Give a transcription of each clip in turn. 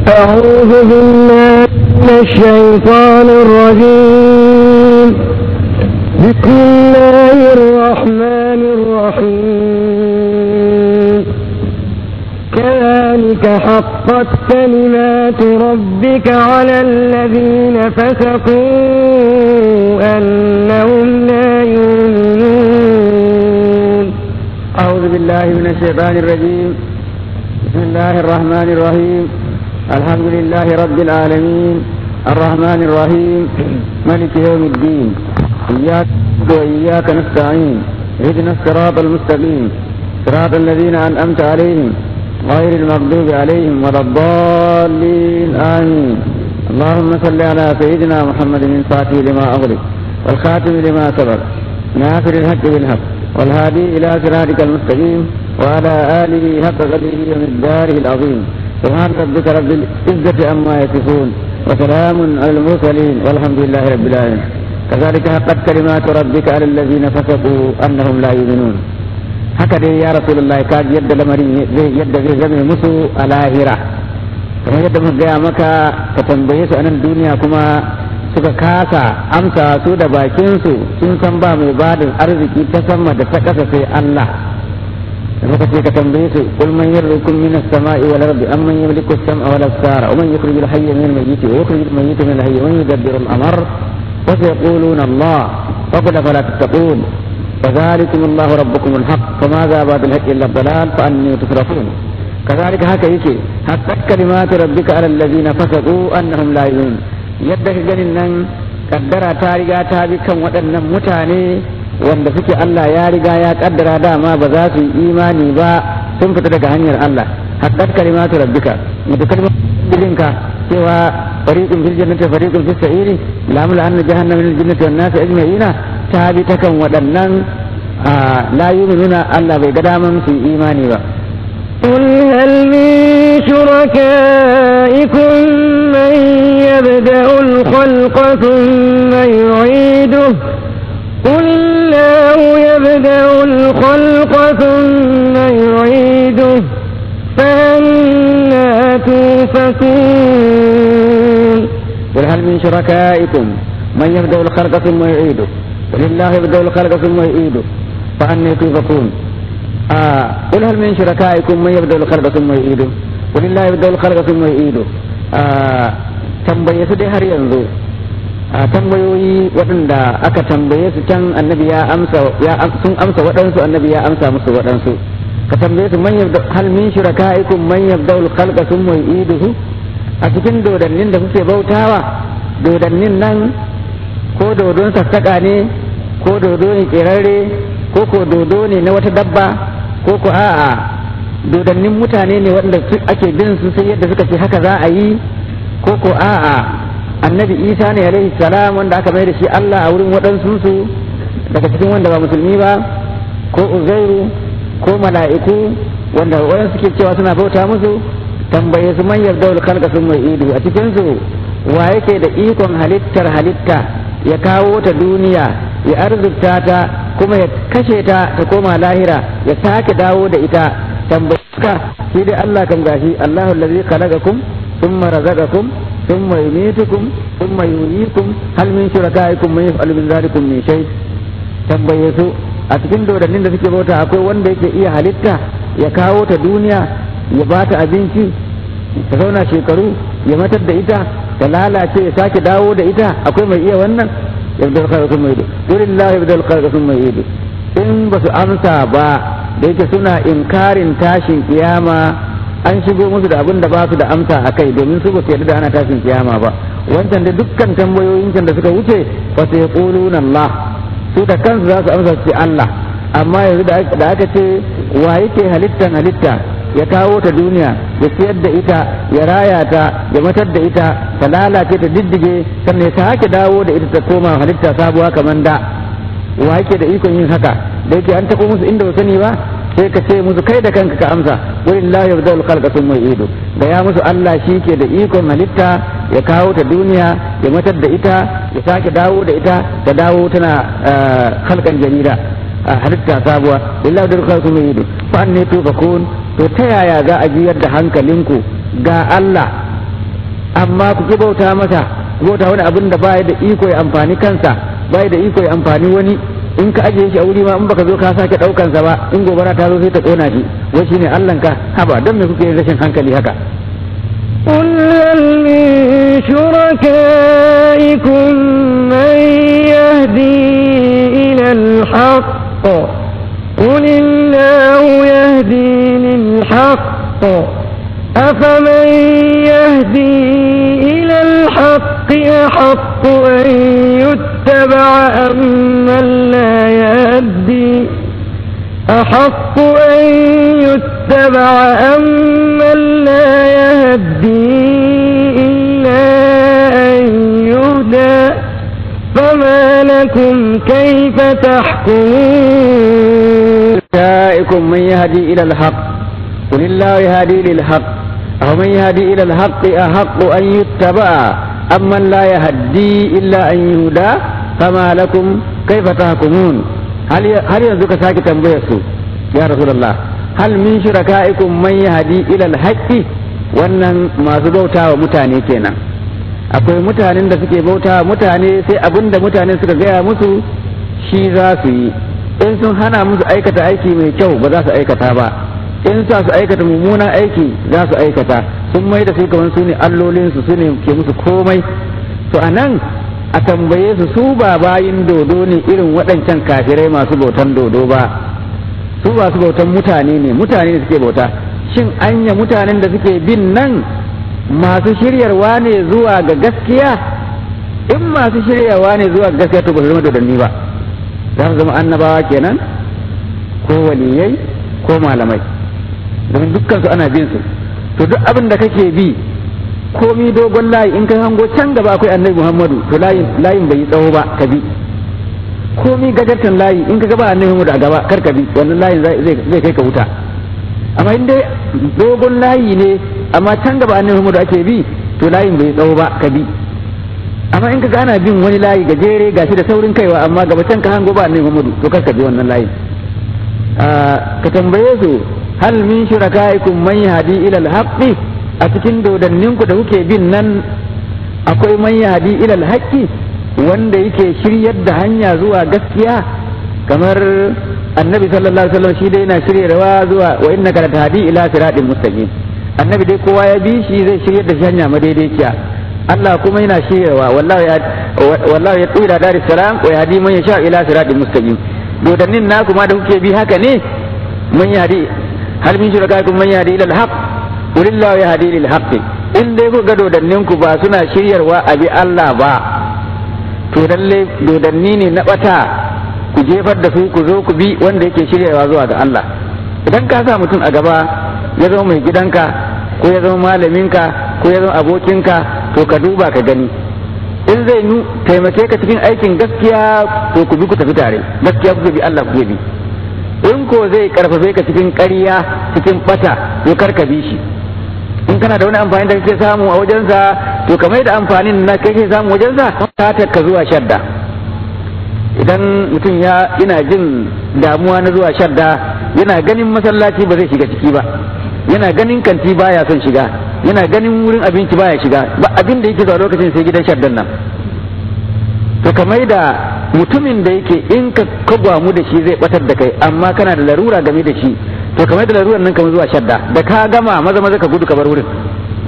أعوذ بالله من الشيطان الرجيم بسم الله الرحمن الرحيم كذلك حقت كلمات ربك على الذين فسقوا أنهم لا يؤمنون أعوذ بالله من الشيطان الرجيم بسم الله الرحمن الرحيم الحمد لله رب العالمين الرحمن الرحيم ملك يوم الدين إياك وإياك نستعين اهدنا الصراط المستقيم صراط الذين أنعمت عليهم غير المغضوب عليهم ولا الضالين آمين اللهم صل على سيدنا محمد الفاتح لما أغلق والخاتم لما سبق ناصر الحق بالحق والهادي إلى صراطك المستقيم وعلى آله حق قدره ومقداره العظيم سبحان ربك رب العزة عما يصفون وسلام على المرسلين والحمد لله رب العالمين كذلك حقت كلمات ربك على الذين فسقوا أنهم لا يؤمنون haka dai ya rasulullahi ka ji yadda lamarin yadda zai zame musu a lahira kamar yadda muka gaya maka ka tambaye su a nan duniya kuma suka kasa amsa su da bakinsu sun san ba mai badin arziki ta sama da ta ƙasa sai Allah da muka ce ka tambaye su kul man yarzukum min as-sama'i wal ardi amman yamliku as-sam'a wal absara wa man yukhrij al-hayya min al-mayyit wa yukhrij al-mayyita min al-hayy wa man yudabbiru al-amr wa sayaquluna Allah faqul fala tattaqun فذلكم الله ربكم الحق فماذا بعد الحق الا الضلال فاني تصرفون كذلك هكا يكي حتى كلمات ربك على الذين فسقوا انهم لا يؤمنون yadda ka ganin nan kaddara ta riga ta bi kan waɗannan mutane wanda suke Allah ya riga ya kaddara dama ba za su yi imani ba sun fita daga hanyar Allah haddar kalimatu rabbika mutu kalmominka cewa fariqun fil jannati fariqun fis sa'iri lamul anna jahannama min al-jannati wan nasi ajma'ina ta bi ta kan waɗannan la yu'minuna Allah bai ga daman su yi imani ba قل هل من شركائكم من يبدأ الخلق ثم يعيده قل الله يبدأ الخلق ثم يعيده فأنا توفكون قل هل من شركائكم من يبدأ الخلق ثم يعيده قل الله يبدأ الخلق ثم يعيده فأنا توفكون آه قل هل من شركائكم من يبدأ الخلق ثم يعيده قل الله يبدأ الخلق ثم يعيده آه tambaye su dai har yanzu a tambayoyi waɗanda aka tambaye su can annabi ya amsa ya sun amsa waɗansu annabi ya amsa musu waɗansu ka tambaye su man yabda hal min shurakaikum man yabda al khalqa thumma yu'iduhu a cikin dodannin da kuke bautawa dodannin nan ko dodon sassaka ne ko dodo ne kerare ko ko dodo ne na wata dabba ko ko a'a dodannin mutane ne waɗanda ake bin su sai yadda suka ce haka za a yi ko ko a'a annabi isa ne alaihi salam wanda aka mai da shi allah a wurin waɗansu su daga cikin wanda ba musulmi ba ko uzairu ko mala'iku wanda waɗansu suke cewa suna bauta musu tambaye su man yarda wal khalqa sun mai idu a cikin su wa yake da ikon halittar halitta ya kawo ta duniya ya arzikta ta kuma ya kashe ta ta koma lahira ya sake dawo da ita tambaye ka shi dai Allah kan gashi Allahu allazi khalaqakum ثم رزقكم ثم يميتكم ثم يحييكم هل من شركائكم من يفعل من ذلكم من شيء tambaye su a cikin dodannin da suke bauta akwai wanda yake iya halitta ya kawo ta duniya ya ba ta abinci ta zauna shekaru ya matar da ita ta lalace ya sake dawo da ita akwai mai iya wannan yabdal khalqa sun mai ido qulillahu yabdal khalqa sun mai ido in ba su amsa ba da yake suna inkarin tashin kiyama an shigo musu da abin da ba su da amsa a kai domin su ba su yarda da ana tashin kiyama ba wancan da dukkan tambayoyin can da suka wuce fa sai yaquluna Allah su da kansu za su amsa su ce Allah amma yanzu da aka ce wa yake halittan halitta ya kawo ta duniya ya siyar da ita ya raya ta ya matar da ita ta lalace ta diddige sannan ya sake dawo da ita ta koma halitta sabuwa kamar da wa yake da ikon yin haka da yake an tako musu inda ba sani ba sai ka ce musu kai da kanka ka amsa walillahi yabda'ul khalqa thumma yu'idu da ya musu Allah shi ke da ikon halitta ya kawo ta duniya ya matar da ita ya sake dawo da ita ta dawo tana khalqan jarida halitta sabuwa lillahi yabda'ul khalqa thumma yu'idu fa anni tufakun to ta yaya za a jiyar da hankalinku ga Allah amma ku ki bauta masa bauta wani abin da baya da iko ya amfani kansa baya da iko ya amfani wani in ka ajiye shi a wuri ma in baka zo ka sake daukan sa ba in gobara ta zo sai ta kona shi wai shine Allah ka haba don me kuke rashin hankali haka قل هل من شركائكم من يهدي إلى الحق قل الله يهدي للحق أفمن يهدي إلى الحق أحق أن يتبع أم من لا يهدي أحق أن يتبع أم من لا يهدي إلا أن يهدى فما لكم كيف تحكمون جاءكم من يهدي إلى الحق قل الله يهدي للحق أو من يهدي إلى الحق أحق أن يتبع أم من لا يهدي إلا أن يهدى فما لكم كيف تحكمون هل هل ينزك ساكي تنبيسو يا رسول الله هل من شركائكم من يهدي إلى الحق wannan masu bauta wa mutane kenan akwai mutanen da suke bauta wa mutane sai abin da mutane suka gaya musu shi za su yi in sun hana musu aikata aiki mai kyau ba za su aikata ba in sa su aikata mummunan aiki za su aikata sun mai da su kamar su ne allolinsu su ne ke musu komai to a nan a tambaye su su ba bayin dodo ne irin waɗancan kafirai masu bautan dodo ba su ba su bautan mutane ne mutane ne suke bauta shin anya mutanen da suke bin nan masu shiryarwa ne zuwa ga gaskiya in masu shiryawa ne zuwa ga gaskiya to ba su zama dodanni ba za su zama annabawa kenan ko waliyai ko malamai domin dukkan su ana bin su to duk abin da kake bi komi dogon layi in ka hango can gaba akwai annabi muhammadu to layin layin bai yi tsawo ba ka bi komi gajartan layi in ka gaba annabi muhammadu a gaba kar ka bi wannan layin zai kai ka wuta amma in dai dogon layi ne amma can gaba annabi muhammadu ake bi to layin bai tsawo ba ka bi amma in ka ga ana bin wani layi gajere gashi da saurin kaiwa amma gaba can ka hango ba annabi muhammadu to kar ka bi wannan layin ka tambaye su hal min shurakaikum man yahdi ila al-haqqi a cikin dodanninku da kuke bin nan akwai man yahdi ila al-haqqi wanda yake shiryar da hanya zuwa gaskiya kamar annabi sallallahu alaihi wasallam shi dai yana shiryarwa zuwa wa innaka latahdi ila siratin mustaqim annabi dai kowa ya bi shi zai shiryar da shi hanya madaidaiciya Allah kuma yana shiryarwa wallahi ya wallahi ya tsira dar salam wa yahdi man yasha ila siratin mustaqim dodannin naku ma da kuke bi haka ne man yahdi hal min shurakaikum man yahdi ila al-haq qulillahu yahdi lil haqq in dai ku ga dodannin ku ba suna shiryarwa a bi Allah ba to lalle dodanni ne na bata ku jefar da su ku zo ku bi wanda yake shiryarwa zuwa ga Allah idan ka sa mutum a gaba ya zama mai gidanka ko ya zama malaminka ko ya zama abokinka to ka duba ka gani in zai nu taimake ka cikin aikin gaskiya to ku bi ku tafi tare gaskiya ku bi Allah ku bi in ko zai karfafe ka cikin ƙarya cikin bata to kar ka bi shi in kana da wani amfani da kake samu a wajensa to kamar da amfanin na kake samu wajensa ta ka zuwa shadda idan mutum ya ina jin damuwa na zuwa shadda yana ganin masallaci ba zai shiga ciki ba yana ganin kanti baya son shiga yana ganin wurin abinci baya shiga ba abin da yake zuwa lokacin sai gidan shaddan nan to kamar da mutumin da yake in ka kagwamu da shi zai batar da kai amma kana da larura game da shi to kamar da larurar nan kamar zuwa shadda da ka gama maza maza ka gudu ka bar wurin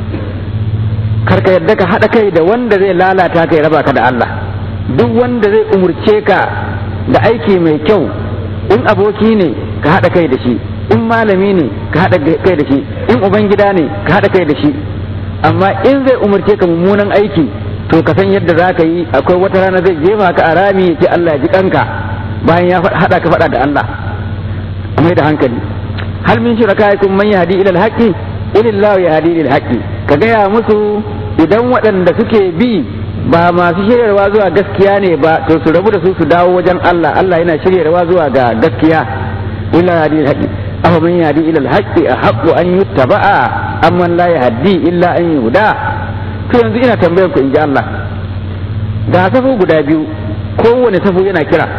kar ka yadda ka haɗa kai da wanda zai lalata kai raba ka da Allah duk wanda zai umurce ka da aiki mai kyau in aboki ne ka haɗa kai da shi in malami ne ka haɗa kai da shi in ubangida ne ka haɗa kai da shi amma in zai umurce ka mummunan aiki to ka san yadda za ka yi akwai wata rana zai jefa ka a rami ya ce Allah ya ji kanka bayan ya haɗa ka faɗa da Allah mai da hankali hal min shurakaikum man yahdi ila al-haqqi ilillahu yahdi lil haqqi ka gaya musu idan waɗanda suke bi ba masu shiryarwa zuwa gaskiya ne ba to su rabu da su su dawo wajen Allah Allah yana shiryarwa zuwa ga gaskiya illa yahdi lil haqqi afa man yahdi ila al-haqqi ahaqqu an yuttaba'a amman la yahdi illa an yuhda to yanzu ina tambayar ku in ji Allah ga safu guda biyu kowane safu yana kira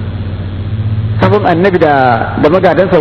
safun annabi da da magadansa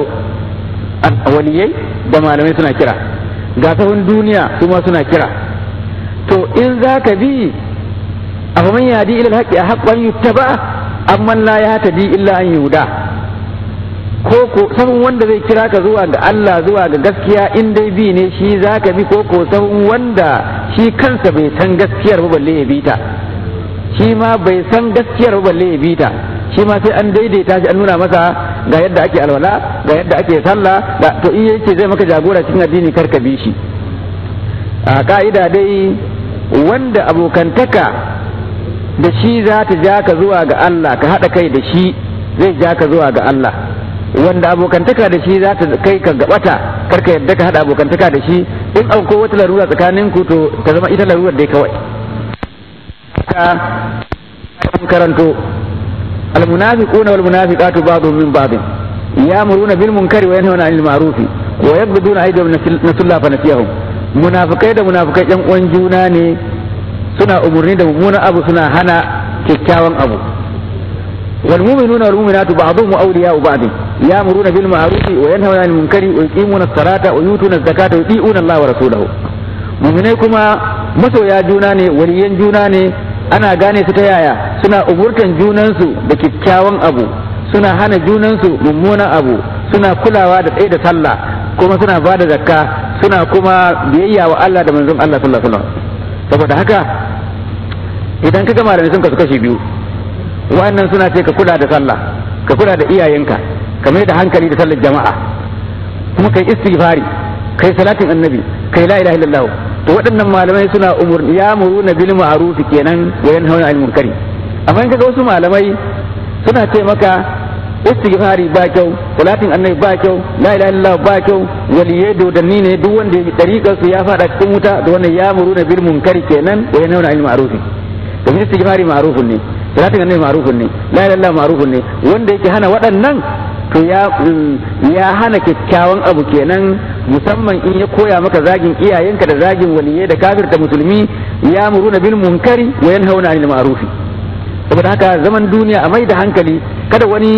waliyai da malamai suna kira ga safun duniya su ma suna kira to in za ka bi abu man yadi ila alhaqi haqqan yuttaba amma la yahtadi illa an yuda ko ko sabon wanda zai kira ka zuwa ga Allah zuwa ga gaskiya in dai bi ne shi za ka bi ko ko sabon wanda shi kansa bai san gaskiyar ba balle ya bi ta shi ma bai san gaskiyar ba balle ya bi ta shi ma sai an daidaita shi an nuna masa ga yadda ake alwala ga yadda ake sallah da to in yace zai maka jagora cikin addini kar ka bi shi a ka'ida dai wanda abokantaka da shi za ta ja ka zuwa ga Allah ka haɗa kai da shi zai ja ka zuwa ga Allah wanda abokantaka da shi za ta kai ka gabata kar ka yadda ka haɗa abokantaka da shi in an ko wata larura tsakanin ku to ta zama ita larurar dai kawai ka karanto المنافقون والمنافقات بعضهم من بعض يامرون بالمنكر وينهون عن المعروف ويقبضون ايديهم نسوا الله فنسيهم munafikai da munafikai yan uwan juna ne suna umurni da mummunan abu suna hana kyakkyawan abu wal mu'minuna wal mu'minatu ba'dhum awliya'u ba'd ya'muruna bil ma'ruf wa yanhauna 'anil munkari wa yuqimuna as-salata wa yutuna az-zakata wa yuti'una Allah wa rasulahu mu'minai kuma masoya juna ne waliyan juna ne ana gane su ta yaya suna umurtan junansu da kyakkyawan abu suna hana junansu mummunan abu suna kulawa da tsaye da sallah kuma suna ba da zakka suna kuma biyayya wa Allah da manzon Allah sallallahu alaihi wasallam saboda haka idan ka gama da sun kasu kashi biyu wa'annan suna ce ka kula da sallah ka kula da iyayenka ka mai da hankali da sallar jama'a kuma kai istighfari kai salatin annabi kai la ilaha illallah to waɗannan malamai suna umur ya muruna bil ma'ruf kenan wa yanhauna 'anil munkari amma in kaga wasu malamai suna ce maka istighfari ba kyau salatin annabi ba kyau la ilaha illallah ba kyau waliyai dodanni ne duk wanda ya dariƙar su ya fada cikin wuta da wannan ya muruna bil munkari kenan wa yanhauna 'anil ma'ruf domin istighfari ma'rufun ne salatin annabi ma'rufun ne la ilaha illallah ma'rufun ne wanda yake hana waɗannan to ya ya hana kyakkyawan abu kenan musamman in ya koya maka zagin iyayenka da zagin waliyai da kafirta musulmi ya muruna bil munkari wa yanhauna 'anil ma'ruf saboda haka zaman duniya a mai da hankali kada wani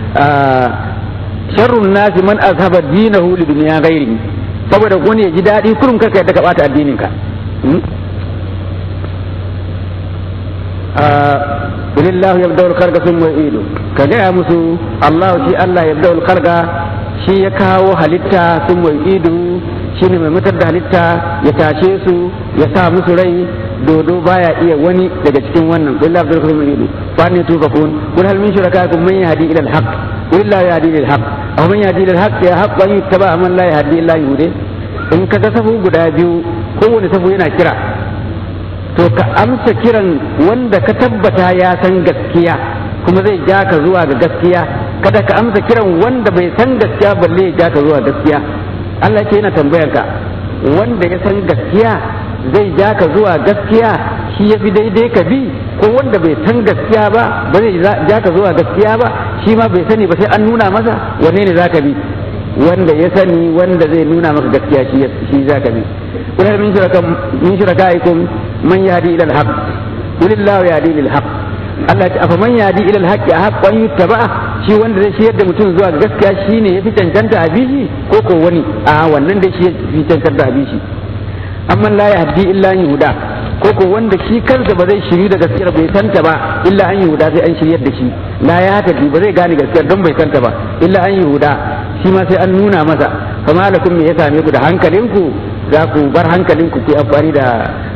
sharrun nasi man azhaba dinahu li dunya ghairi saboda wani ya ji daɗi kurum kaka yadda ka bata addinin ka Bilillahu yabda'ul kharqa thumma yu'idu ka gaya musu Allah shi Allah yabda'ul kharqa shi ya kawo halitta thumma yu'idu shine mai mutar da halitta ya tashe su ya sa musu rai dodo baya iya wani daga cikin wannan billahi yabda'ul kharqa thumma yu'idu fa ne tufakun kul hal min shurakaikum man yahdi ila al-haq billahi yahdi ila al-haq aw man yahdi ila al-haq ya haqqa yuttaba man la yahdi illa yuhdi in ka ga safu guda biyu kowane safu yana kira to ka amsa kiran wanda ka tabbata ya san gaskiya kuma zai ja ka zuwa ga gaskiya kada ka amsa kiran wanda bai san gaskiya balle ya ja ka zuwa gaskiya Allah ke yana tambayar ka wanda ya san gaskiya zai ja ka zuwa gaskiya shi ya fi daidai ka bi ko wanda bai san gaskiya ba ba zai ja ka zuwa gaskiya ba shi ma bai sani ba sai an nuna masa wanne ne za ka bi wanda ya sani wanda zai nuna maka gaskiya shi shi za ka bi kula min shuraka min shurakaikum man yahdi ila al-haq qulillahu yahdi lil haqq Allah ya ce afa man yahdi ila al-haqq haqqan yuttaba shi wanda zai shiyar da mutum zuwa ga gaskiya shine yafi cancanta a bishi ko ko wani a wannan da shi yafi cancanta a bishi amma la yahdi illa yuhuda ko ko wanda shi kansa ba zai shiri da gaskiyar bai santa ba illa an yuhuda sai an shiryar da shi la ya hata ba zai gane gaskiyar don bai santa ba illa an yuhuda shi ma sai an nuna masa kama lakum me ya same ku da hankalinku za ku bar hankalinku ku amfani da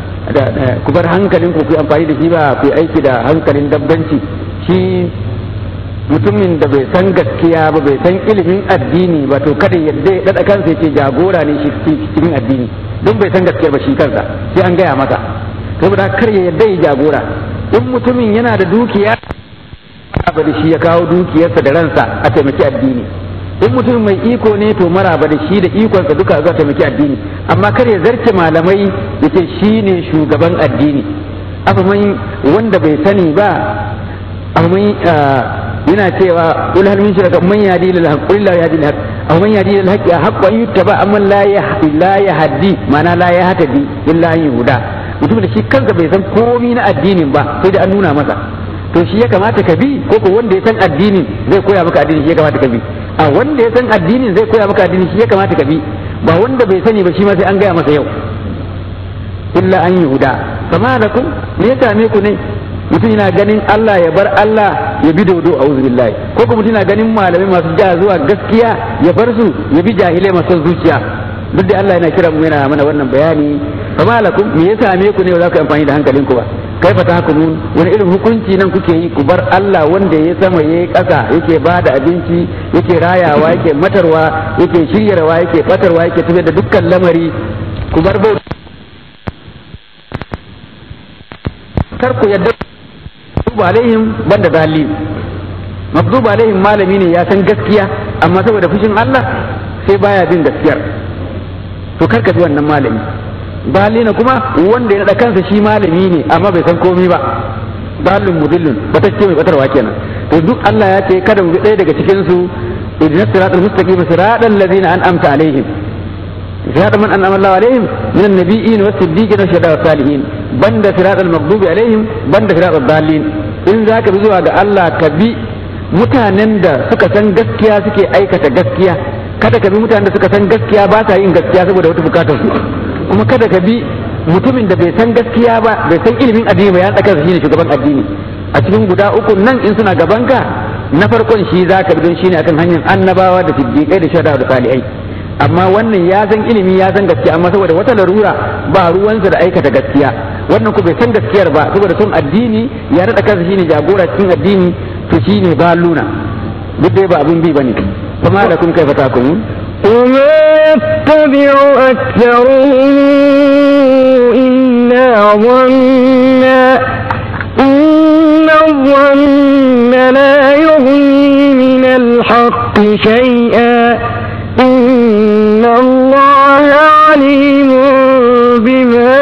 ku bar hankalinku ku amfani da shi ba ku aiki da hankalin dabbanci shi mutumin da bai san gaskiya ba bai san ilimin addini ba to kada yadda ya dada kansa ya ce jagora ne shi cikin addini don bai san gaskiyar ba shi kansa sai an gaya masa saboda kar ya yadda ya jagora in mutumin yana da dukiya ba da shi ya kawo dukiyarsa da ransa a taimaki addini in mutum mai iko ne to maraba da shi da ikonsa duka za taimaki addini amma kar ya zarce malamai ya ce shi ne shugaban addini afaman wanda bai sani ba afaman yana cewa kul hal min shuraka man yadi lil haqq qul la yadi lil haqq aw man yadi lil haqq haqq an yuttaba amma la yahdi la yahdi mana la yahtadi illa an yuda mutum da shi kansa bai san komai na addinin ba sai da an nuna masa to shi ya kamata ka bi ko ko wanda ya san addinin zai koya maka addini shi ya kamata ka bi a wanda ya san addinin zai koya maka addini shi ya kamata ka bi ba wanda bai sani ba shi ma sai an gaya masa yau illa an yuda fama lakum me ya same ku ne mutum yana ganin Allah ya bar Allah ya bi dodo a billahi ko kuma mutum yana ganin malamai masu ja zuwa gaskiya ya bar su ya bi jahilai masu zuciya duk da Allah yana kira mu yana mana wannan bayani fama lakum me ya same ku ne ba za ku amfani da hankalin ku ba kai fata hukumun wani irin hukunci nan kuke yi ku bar Allah wanda ya sama ya yi ƙasa yake ba da abinci yake rayawa yake matarwa yake shiryarwa yake batarwa yake tafiyar da dukkan lamari ku bar bauta kar ku yadda magdubu alaihim banda dalil magdubu alaihim malami ne ya san gaskiya amma saboda fushin Allah sai baya bin gaskiyar to kar ka bi wannan malami dalina kuma wanda ya nada kansa shi malami ne amma bai san komai ba dalilun mudillun batacce mai batarwa kenan to duk Allah ya ce kada mu bi ɗaya daga cikin su idinas siratal mustaqim siratal ladzina an'amta alaihim صراط من أنعم الله عليهم من النبيين والصديقين والشهداء والصالحين بند صراط المغضوب عليهم بند صراط الضالين in za ka bi zuwa ga Allah ka bi mutanen da suka san gaskiya suke aikata gaskiya kada ka bi mutanen da suka san gaskiya ba sa yin gaskiya saboda wata bukatar su kuma kada ka bi mutumin da bai san gaskiya ba bai san ilimin addini ba ya tsaka shi ne shugaban addini a cikin guda uku nan in suna gaban ka na farkon shi za ka bi don shine akan hanyar annabawa da siddiqai da shahada da salihai amma wannan ya san ilimi ya san gaskiya amma saboda wata larura ba ruwansa da aikata gaskiya wannan ku bai san gaskiyar ba saboda sun addini ya naɗa kansa shine jagora cikin addini to shine ba luna duk dai ba abun bi bane kuma da kun kai fata kun وما يتبع أكثرهم إلا ظنا إن الظن لا يغني من الحق شيئا إن الله عليم بما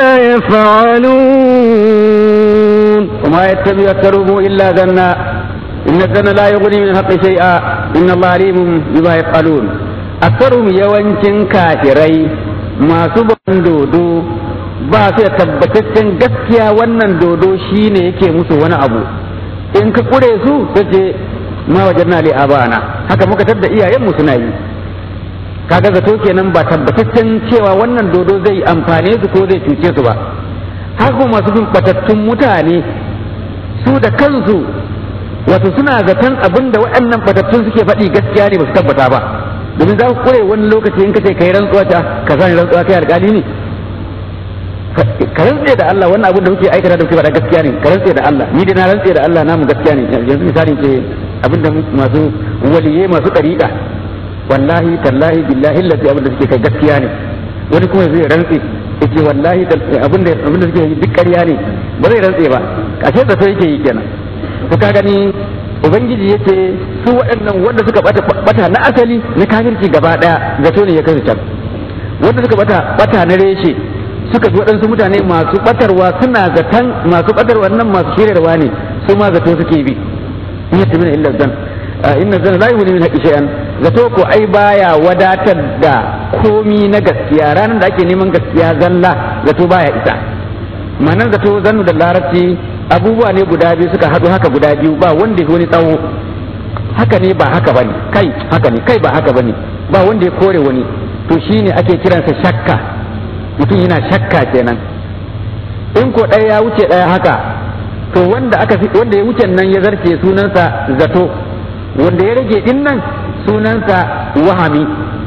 يفعلون وما يتبع أكثرهم إلا ظنا إن الظن لا يغني من الحق شيئا إن الله عليم بما يفعلون أكثرهم يوانشن كافري ما سبحان دودو ba su da tabbataccen gaskiya wannan dodo shine yake musu wani abu in ka kure su ta ce ma wajen na li abana haka muka tadda iyayenmu suna yi kaga zato kenan ba tabbataccen cewa wannan dodo zai amfane su ko zai cuce su ba har kuma masu bin batattun mutane su da kansu wato suna zaton abin da waɗannan batattun suke faɗi gaskiya ne ba su tabbata ba domin za ku kure wani lokaci in ka ce kai rantsuwa ta ka sani rantsuwa kai alƙali ne ka rantse da Allah wannan abin da muke aikata da muke faɗa gaskiya ne ka rantse da Allah ni dai na rantse da Allah namu gaskiya ne yanzu misali ce abin da masu waliyai masu ɗariƙa wallahi tallahi billahi lati abin da suke kai gaskiya ne wani kuma zai rantse yace wallahi abin da abin da suke yi duk ƙarya ne ba zai rantse ba ashe da sai yake yi kenan to ka gani ubangiji yace su waɗannan wanda suka bata bata na asali na kafirci gaba daya zato ne ya kai can wanda suka bata bata na reshe suka bi waɗansu mutane masu batarwa suna zaton masu batarwa nan masu shirarwa ne su ma zato suke bi in yatta min illa zan inna zan la yuhni min haqqi shay'an zato ko ai baya wadatar da komi na gaskiya ranar da ake neman gaskiya zalla zato baya isa manan zato zannu da larabci abubuwa ne guda biyu suka haɗu haka guda biyu ba wanda ya wani tsawo haka ne ba haka bane kai haka ne kai ba haka bane ba wanda ya kore wani to shine ake kiransa shakka mutum yana shakka kenan in ko ɗaya ya wuce ɗaya haka to wanda aka wanda ya wuce nan ya zarce sunansa zato wanda ya rage din nan sunansa wahami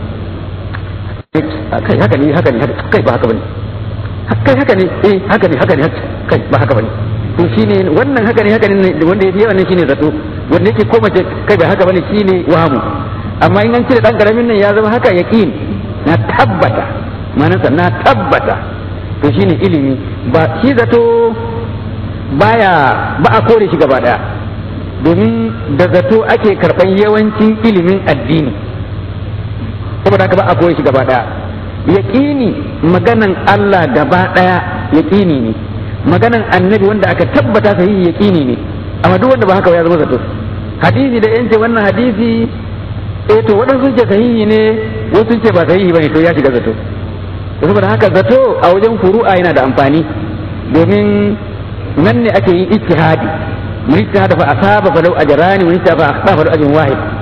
kai haka ne haka ne kai ba haka bane kai haka ne eh haka ne haka ne kai ba haka bane to shine wannan haka ne haka ne wanda yafi yawan shine zato wanda yake koma ce kai ba haka bane shine wahamu amma in an cire dan karamin nan ya zama haka yaqin na tabbata manasa na tabbata to shine ilimi ba shi zato baya ba a kore shi gaba daya domin da zato ake karban yawancin ilimin addini saboda haka ba a kore shi gaba daya yaqini maganan Allah gaba daya yaqini ne maganan annabi wanda aka tabbata sahihi yaqini ne amma duk wanda ba haka ya zama zato hadisi da yance wannan hadisi eh to waɗansu ce sahihi ne wasu ce ba sahihi bane to ya shiga zato saboda haka zato a wajen furu'a yana da amfani domin nan ne ake yin ijtihadi mun ijtihada fa asaba fa law ajrani mun ijtihada fa akhta fa law ajrun wahid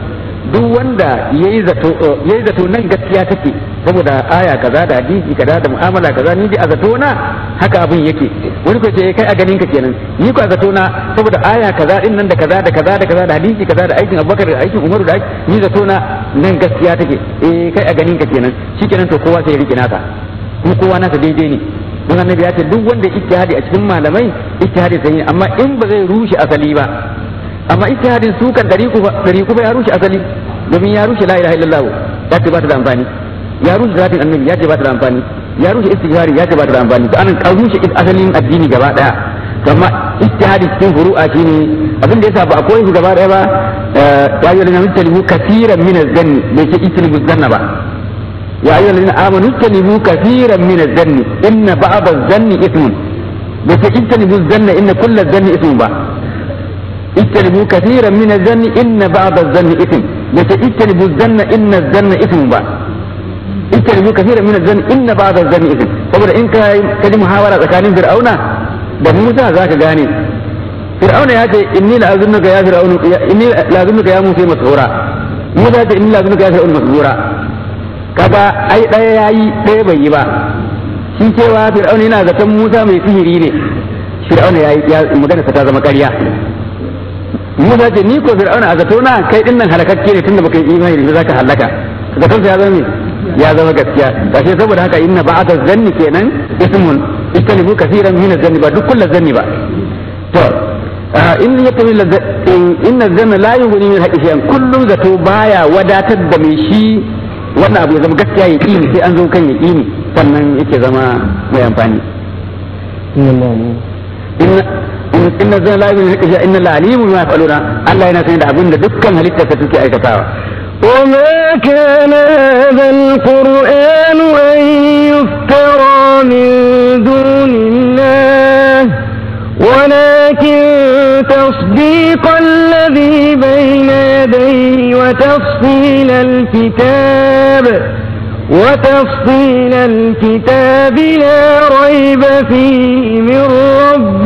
duk wanda yayi zato yayi zato nan gaskiya take saboda aya kaza da hadisi kaza da mu'amala kaza ni dai a zato na haka abin yake wani ko ce kai a ganin ka kenan ni ko a zato na saboda aya kaza din nan da kaza da kaza da kaza da hadisi kaza da aikin Abubakar da aikin Umaru da ni zato na nan gaskiya take eh kai a ganin ka kenan shikenan to kowa sai ya rike naka kuma kowa nasa daidai ne don annabi ya ce duk wanda ijtihadi a cikin malamai ijtihadi sai amma in ba zai rushe asali ba amma ijtihadin su kan dari ba dari ba ya rushe asali domin ya rushe la ilaha illallah ya ce ba ta da amfani ya rushe zatin annabi ya ce ba ta da amfani ya rushe istighfari ya ce ba ta da amfani to anan an rushe asalin addini gaba daya amma ijtihadi cikin furu'a shine abin da yasa ba a koyi shi gaba daya ba ya yi lana mutalibu kaseeran min az-zanni bai ce ijtanibu zanna ba ya ayyuhal ladina amanu ijtanibu kaseeran min az-zanni inna ba'd az-zanni ithmun bai ce ijtanibu az-zanna inna kull az-zanni ithmun ba ijtanibu kaseeran min az-zanni inna ba'd az-zanni ithm bai ce ijtanibu az-zanna inna az-zanna ithmun ba ijtanibu kaseeran min az-zanni inna ba'd az-zanni ithm saboda in ka ji muhawara tsakanin fir'auna da Musa zaka gane fir'auna ya ce inni la azunnuka ya fir'aunu inni la azunnuka ya musa masura Musa ya ce inni la azunnuka ya fir'aunu masura kaga ai daya yayi daya bai yi ba shi cewa fir'auna yana zaton Musa mai sihiri ne fir'auna yayi ya magana ta zama ƙarya Musa ce ni ko fir'auna a zato na kai din nan halakakke ne tunda baka yi imani da zaka halaka zaton ya zama me ya zama gaskiya kashe saboda haka inna ba'da zanni kenan ismun istanibu kaseeran min zanni ba duk kullu zanni ba to in yakun inna zanna la yughni min haqqi shay'an kullum zato baya wadatar da mai shi wannan abu ya zama gaskiya ya ƙini sai an zo kan ya ƙini sannan yake zama mai amfani inna zan la yu'minu bi inna la alimun ma yaf'aluna Allah yana sanin da abin da dukkan halitta ta suke aikatawa وما كان هذا القرآن أن يفترى من دون الله ولكن تصديق الذي بين يديه وتفصيل الكتاب وتفصيل الكتاب لا ريب فيه من رب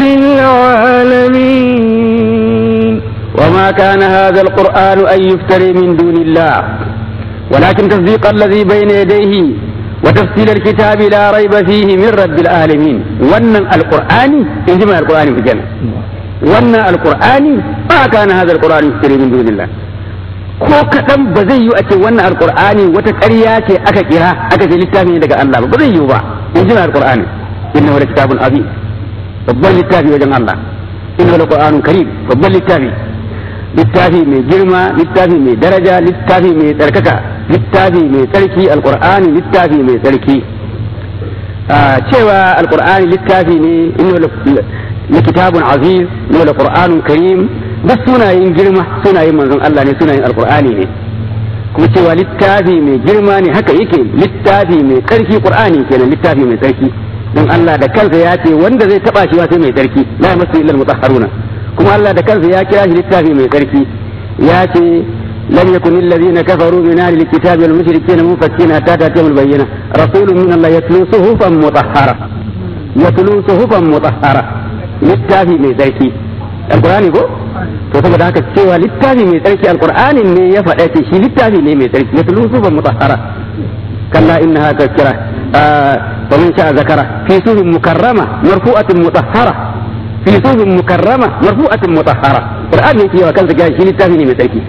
العالمين وما كان هذا القرآن أن يفتري من دون الله ولكن تصديق الذي بين يديه وتفصيل الكتاب لا ريب فيه من رب العالمين ون القرآن إنجمع القرآن في الجنة ون القرآن ما كان هذا القرآن يفتري من دون الله ko kaɗan ba zai yi a ce wannan alƙur'ani wata ƙarya ce aka kira aka ce littafi ne daga Allah ba ba zai yi ba in ji alƙur'ani inna wala kitabun azim babban littafi wajen Allah inna wala qur'anun karim babban littafi littafi mai girma littafi mai daraja littafi mai tsarkaka littafi mai tsarki alƙur'ani littafi mai tsarki cewa alƙur'ani littafi ne inna wala kitabun aziz inna wala qur'anun karim duk sunayen girma sunayen manzon Allah ne sunayen alkur'ani ne kuma cewa littafi mai girma ne haka yake littafi mai tsarki qur'ani kenan littafi mai tsarki don Allah da kansa ya ce wanda zai taba shi sai mai tsarki la yamassu illa almutahharuna kuma Allah da kansa ya kira shi littafi mai tsarki ya ce لم يكن الذين كفروا من أهل الكتاب والمشركين منفكين حتى تأتيهم البينة رسول من الله يتلو صحفا مطهرة يتلو صحفا مطهرة littafi mai tsarki alkurani ko to saboda haka cewa littafi mai tsarki alkur'ani ne ya faɗa ce shi littafi ne mai tsarki ya tulu sufan mutahhara kalla innaha tazkira wa man sha'a zakara fi sufin mukarrama marfu'atin mutahhara fi sufin mukarrama marfu'atin mutahhara qur'ani yake yawa kansa shi littafi ne mai tsarki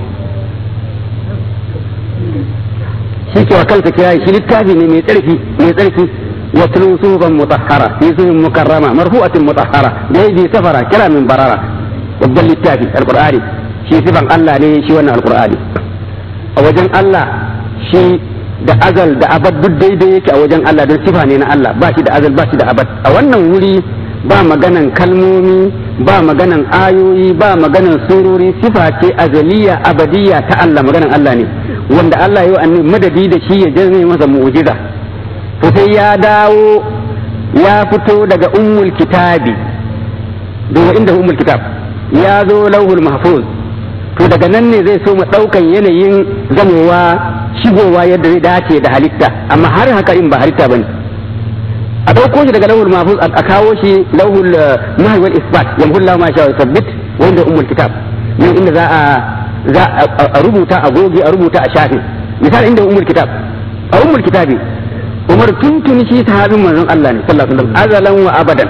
shi ke wa kansa kira shi littafi ne mai tsarki mai tsarki واتلو صوفا مطهرة في صوف مكرمة مرفوعة مطهرة بأيدي سفرة كلام من بررة وبدل التافي القرآن شي صفا الله لي شي وانا القرآن وجن الله شي da azal da abad duk daidai yake a wajen Allah don sifa ne na Allah ba shi da azal ba shi da abad a wannan wuri ba maganan kalmomi ba maganan ayoyi ba maganan surori sifa ce azaliya abadiya ta Allah maganan Allah ne wanda Allah ya yi annabi madadi da shi ya jazme masa mu'jiza to sai ya dawo ya fito daga ummul kitabi daga inda ummul kitab ya zo lauhul mahfuz to daga nan ne zai so mu daukan yanayin zamowa shigowa yadda zai dace da halitta amma har haka in ba halitta bane a dauko shi daga lauhul mahfuz a kawo shi lauhul nahy wal isbat yamhu Allah ma sha sabbit wanda ummul kitab nan inda za a za a rubuta a goge a rubuta a shafe misali inda umar kitab a umar kitabi umar tuntuni shi sahabin manzon Allah ne sallallahu alaihi wasallam azalan wa abadan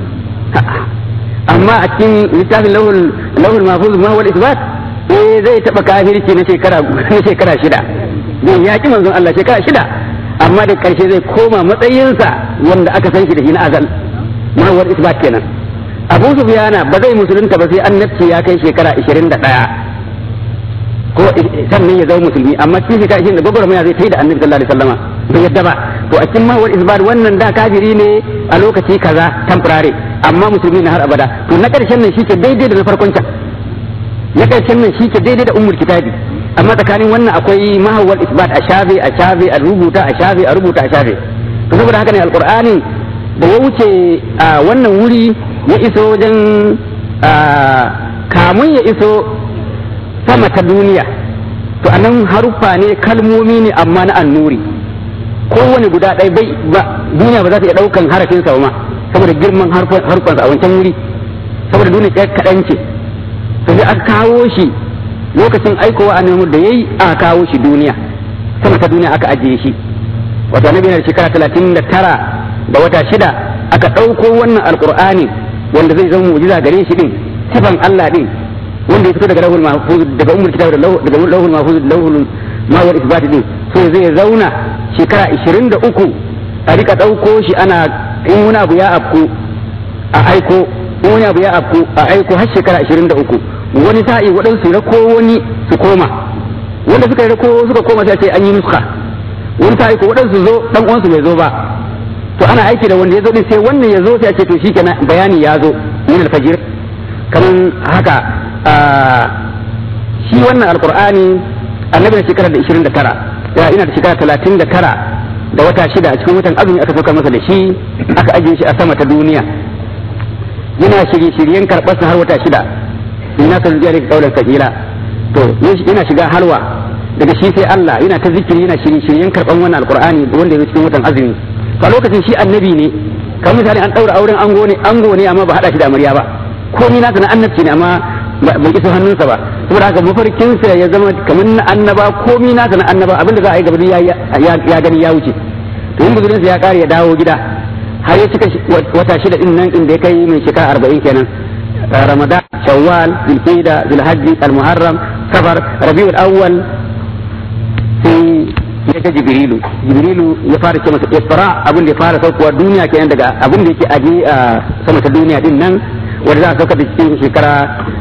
amma a cikin littafin lahul lahul mahfuz ma wal isbat eh zai taba kafirci na shekara na shekara shida zai yaki manzon Allah shekara shida amma da karshe zai koma matsayinsa wanda aka san shi da shi na azal ma wal isbat kenan Abu Sufyana ba zai musulunta ba sai annabci ya kai shekara 21 ko sannan ya zama musulmi amma cikin shekara 20 da gwagwarmaya zai ta yi da annabi sallallahu alaihi wasallama bai yadda ba to a cikin mawar isbat wannan da kafiri ne a lokaci kaza temporary amma musulmi na har abada to na karshen nan shi ke daidai da na farkon can na karshen nan shi ke daidai da ummul kitabi amma tsakanin wannan akwai mahawar isbat a shafe a shafe a rubuta a shafe a rubuta a shafe to saboda haka ne alqur'ani da ya wuce a wannan wuri ya iso wajen kamun ya iso sama ta duniya to anan haruffa ne kalmomi ne amma na annuri kowane guda ɗaya bai ba duniya ba za ta iya ɗaukan harafin sa ma saboda girman harfansa a wancan wuri saboda duniya ɗaya kaɗan ce to sai aka kawo shi lokacin aikowa annabi da yayi aka kawo shi duniya sama ta duniya aka ajiye shi wato annabi yana da shekara talatin da tara da wata shida aka ɗauko wannan alƙur'ani wanda zai zama mu'jiza gare shi din sifan Allah din wanda ya fito daga lahul mahfuz daga ummul kitab daga lahul mahfuz lahul mawar isbat din so zai zauna shekara 23 a rika ɗauko shi ana in wani abu ya afku a aiko in wani abu ya afku a aiko har shekara 23 wani sa'i waɗansu rako wani su koma wanda suka rako suka koma sai ce an yi nuska wani sa'i ko waɗansu zo dan uwansu bai zo ba to ana aiki da wanda ya zo din sai wannan ya zo sai a ce to shikenan bayani ya zo min alfajir kaman haka shi wannan alqur'ani annabi da shekara da 29 ya ina da shekara 39 da wata shida a cikin watan azumi aka sauka masa da shi aka ajiye shi a sama ta duniya yana shirye-shiryen karɓar har wata shida ina son zuwa daga kaular sakila to yana shiga halwa daga shi sai Allah yana ta zikiri yana shirye-shiryen karɓar wannan alqur'ani wanda ya cikin watan azumi a lokacin shi annabi ne kamar misali an ɗaura auren ango ne ango ne amma ba haɗa shi da amarya ba komai nasa na annabci ne amma bai iso hannunsa ba saboda haka mafarkinsa ya zama kamar na annaba komai nasa na annaba abinda za a yi gaba ya gani ya wuce to yin buzurinsa ya kare ya dawo gida har ya cika wata shida din nan inda ya kai mai shekara arba'in kenan ramadan shawwal zulqa'da zulhajji almuharram safar rabiul awwal sai ya ga jibrilu jibrilu ya fara ce masa isra abin da ya fara saukowa duniya kenan daga abin da yake aje a sama ta duniya din nan wanda za a saukar da cikin shekara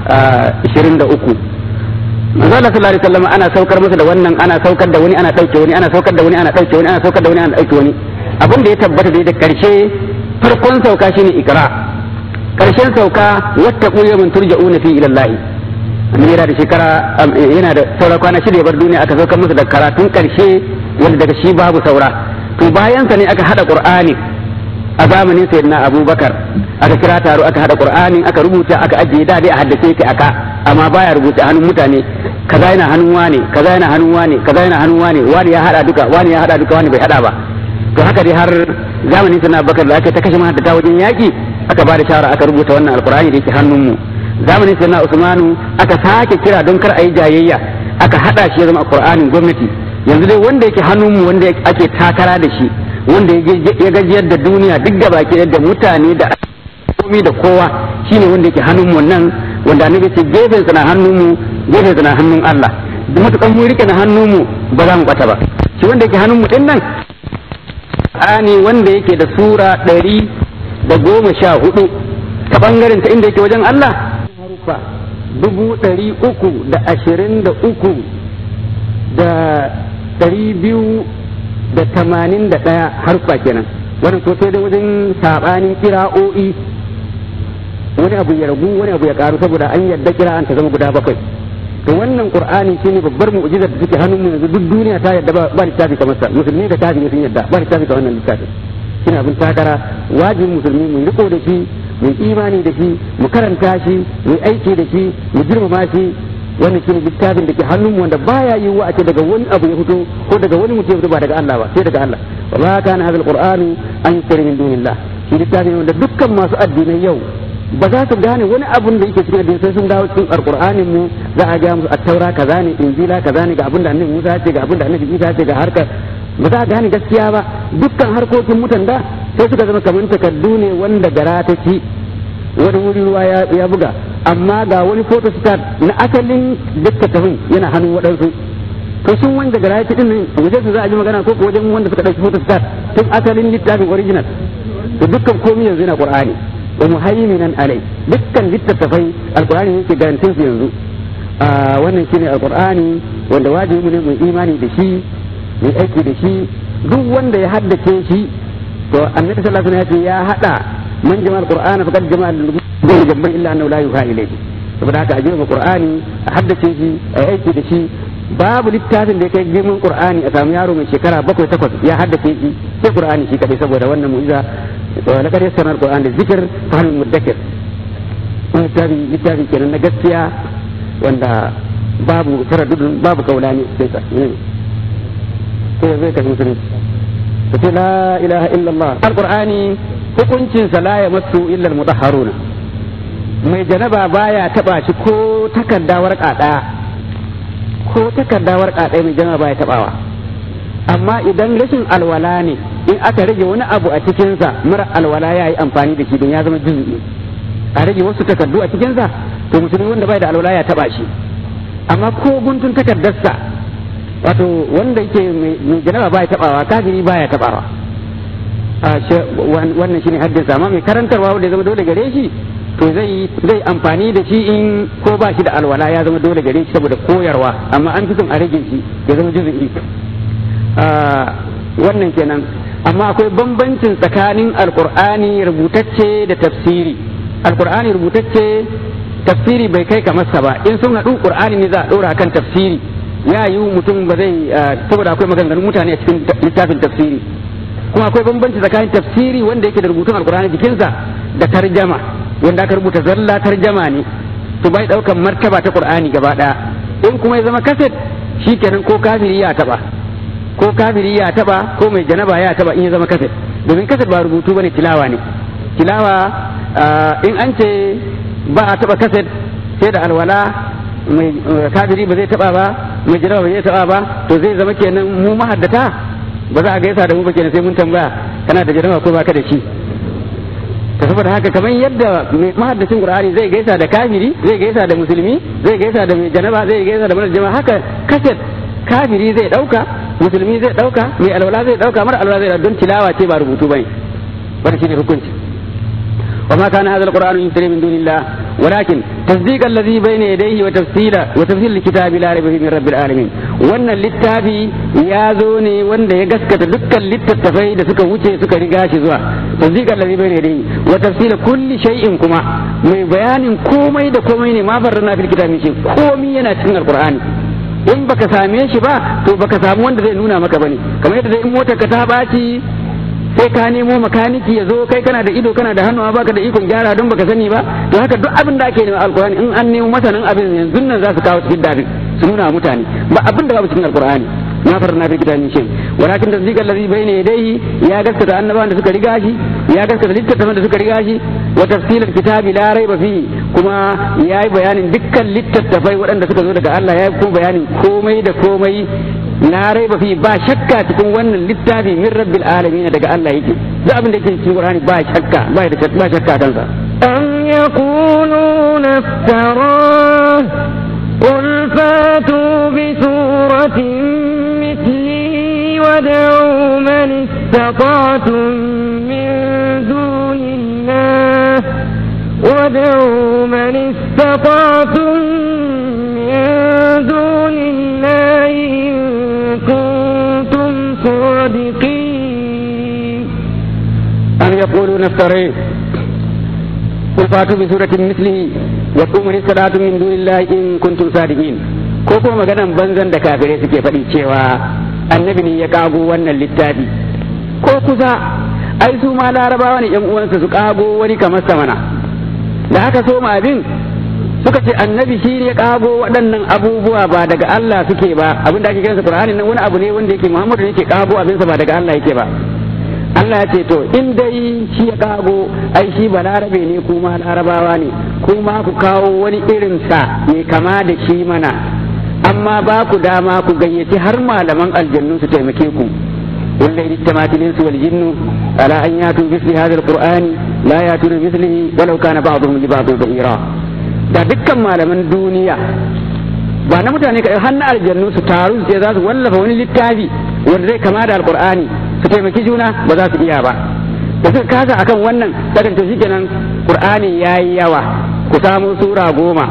23 manzo Allah sallallahu alaihi wasallam ana saukar masa da wannan ana saukar da wani ana dauke wani ana saukar da wani ana dauke wani ana saukar da wani ana dauke wani abin da ya tabbata da karshe farkon sauka shine ikra karshen sauka wattaqu yawman turja'una fi ila Allah annabi yana da shekara yana da saura kwana shida ya bar duniya aka saukar masa da karatun karshe wanda daga shi babu saura to bayan sa ne aka hada qur'ani a zamanin sayyidina abubakar aka kira taro aka hada qur'ani aka rubuta aka ajiye da dai a haddace ki aka amma baya rubuta hannun mutane kaza yana hannun wane kaza yana hannun wane kaza yana hannun wane wani ya hada duka wani ya hada duka wani bai hada ba to haka dai har zamanin sayyidina abubakar da aka ta kashe mahaddata wajen yaki aka ba da shawara aka rubuta wannan alqur'ani da yake hannun mu zamanin sayyidina usmanu aka sake kira don kar a yi jayayya aka hada shi ya zama alqur'anin gwamnati yanzu dai wanda yake hannun mu wanda ake takara da shi wanda ya gajiyar da duniya duk da baki da mutane da komi da kowa shine wanda yake hannun mu nan wanda annabi ce gefen sa na hannun mu gefen sa na hannun Allah duk matukan mu rike na hannun mu ba za mu bata ba shi wanda yake hannun mu din nan ani wanda yake da sura ɗari da goma sha hudu ta bangaren ta inda yake wajen Allah harufa dubu ɗari uku da ashirin da uku da ɗari biyu da tamanin da ɗaya harfa kenan wannan to sai da wajen saɓanin kira'o'i wani abu ya ragu wani abu ya karu saboda an yadda kira'an ta zama guda bakwai to wannan qur'ani shine babbar mu'jizar da take hannun mu yanzu duk duniya ta yadda ba littafi kamar sa musulmi da kafiri sun yadda ba littafi kamar wannan littafi shine abin takara wajibin musulmi mu riko da shi mu imani da shi mu karanta shi mu aiki da shi mu girmama shi wannan shine littafin da ke hannun wanda baya yi wa a ce daga wani abu ya fito ko daga wani mutum ya fito ba daga Allah ba sai daga Allah wa ma kana hadha alqur'anu an yusri min dunillah shi littafin wanda dukkan masu addinai yau ba za su gane wani abun da yake cikin addini sai sun dawo cikin alqur'anin mu za a ga musu at-taura kaza ne injila kaza ne ga abin da annabi Musa ce ga abin da annabi Isa ce ga harkar ba za a gane gaskiya ba dukkan harkokin mutan da sai suka zama kamar takardu ne wanda gara ta ci wani wuri ruwa ya buga amma ga wani photostat na asalin littattafin yana hannun waɗansu to sun wanda gara ya ci din wajen su za a ji magana ko wajen wanda suka ɗauki photostat tun asalin littafin original to dukkan komai yanzu yana qur'ani wa muhaiminan alai dukkan littattafai alqur'ani yake garantin su yanzu wannan shine alqur'ani wanda wajibi ne mu imani da shi mu aiki da shi duk wanda ya haddace shi to annabi sallallahu alaihi wasallam ya hada man jama alqur'ana faqad jama al jamban illa annahu la yuha ilayhi saboda haka a girma qur'ani a haddace shi a aiki da shi babu littafin da ya kai girman qur'ani a samu yaro mai shekara bakwai takwas ya haddace shi sai qur'ani shi kadai saboda wannan mu'iza wa laqad yassarna al-qur'ana lizikr fa hal mudakkir littafi littafi kenan na gaskiya wanda babu taraddudun babu kaulani sai sa sai zai kashi musulunci ta ce la ilaha illallah alqur'ani hukuncin sa la yamassu illa al-mutahharuna mai janaba baya taba shi ko takarda warka daya ko takarda warka daya mai janaba baya tabawa amma idan rashin alwala ne in aka rage wani abu a cikinsa mara alwala ya yi amfani da shi don ya zama juzu'i a rage wasu takardu a cikinsa to musulmi wanda bai da alwala ya taba shi amma ko guntun takardarsa wato wanda yake mai janaba baya tabawa kafiri baya tabawa wannan shine haddin sa amma mai karantarwa wanda ya zama dole gare shi to zai zai amfani da shi in ko ba shi da alwala ya zama dole gare shi saboda koyarwa amma an fi son a rage shi ya zama juzu'i wannan kenan amma akwai bambancin tsakanin alkur'ani rubutacce da tafsiri alkur'ani rubutacce tafsiri bai kai kamar sa ba in sun haɗu qur'ani ne za a ɗora kan tafsiri ya yi mutum ba zai saboda akwai maganganun mutane a cikin littafin tafsiri kuma akwai bambanci tsakanin tafsiri wanda yake da rubutun alkur'ani jikinsa da tarjama wanda aka rubuta zalla tarjama ne to bai ɗaukan martaba ta qur'ani gaba ɗaya in kuma ya zama kaset shikenan ko kafiri ya taɓa ko kafiri ya taba ko mai janaba ya taba in ya zama kaset domin kaset ba rubutu bane tilawa ne tilawa in an ce ba a taba kaset sai da alwala mai kafiri ba zai taba ba mai janaba ba zai taba ba to zai zama kenan mu mahaddata ba za a gaisa da mu ba kenan sai mun tambaya kana da janaba ko baka da shi ta saboda haka kamar yadda mahaddacin qur'ani zai gaisa da kafiri zai gaisa da musulmi zai gaisa da mai janaba zai gaisa da mara jama'a haka kaset kafiri zai dauka musulmi zai dauka mai alwala zai dauka mara alwala zai dauka don tilawa ce ba rubutu bane wanda shine hukunci وما كان هذا القرآن يفتري من دون الله ولكن تصديق الذي بين يديه وتفصيل وتفصيل الكتاب لا ريب فيه من رب العالمين وان للتافي يا زوني وان يغسكت دكان للتتفي da suka wuce suka riga shi zuwa تصديق الذي بين يديه وتفصيل كل شيء كما mai bayanin komai da komai ne ma farrana fil kitabi shi komai yana cikin alqur'ani in baka same shi ba to baka samu wanda zai nuna maka bane kamar yadda in motar ka ta baci sai ka nemo makaniki ya zo kai kana da ido kana da hannu baka da ikon gyara don baka sani ba to haka duk abin da ake nema alkur'ani in an nemo masanin abin yanzu nan za su kawo cikin dafin su nuna mutane ba abin da babu cikin alkur'ani na farna fi kitabin shi walakin tasdiqal ladhi bayna yadayhi ya gaskata annabawan da suka riga shi ya gaskata littattafan da suka riga shi wa tafsilal kitabi la raiba fihi kuma yayi bayanin dukkan littattafai waɗanda suka zo daga Allah yayi kuma bayanin komai da komai la raiba fi ba shakka cikin wannan littafi min rabbil alamin daga Allah yake duk abin da yake cikin Qur'ani ba shakka ba da ba shakka kansa أم يقولون افتراه قل فاتوا بسورة مثله ودعوا من استطعتم من دون الله ودعوا من استطعتم من دون الله إن كنتم صادقين أم يقولون افتريه قل فاتوا بسورة مثله وقوموا من استطعتم من دون الله إن كنتم صادقين ko kuma maganan banzan da kafirai suke faɗi cewa annabi ne ya kago wannan littafi ko kusa ai su ma larabawa ne yan uwansa su kago wani kamar samana da haka so abin suka ce annabi shi ne ya kago waɗannan abubuwa ba daga Allah suke ba abin da ake kiransa Qur'ani nan wani abu ne wanda yake Muhammadu ne yake kago abinsa ba daga Allah yake ba Allah ya ce to in dai shi ya kago ai shi balarabe ne kuma larabawa ne kuma ku kawo wani irin sa mai kama da shi mana amma ba ku dama ku gayyaci har malaman aljannu su taimake ku قل لئن اجتمعت الانس والجن على ان ياتوا بمثل هذا القران لا ياتون بمثله ولو كان بعضهم لبعض ظهيرا da dukkan malaman duniya ba na mutane kaɗai har na aljannu su taru su za su wallafa wani littafi wanda zai kama da alqur'ani su taimaki juna ba za su iya ba da suka kasa akan wannan daga to shikenan qur'ani yayi yawa ku samu sura goma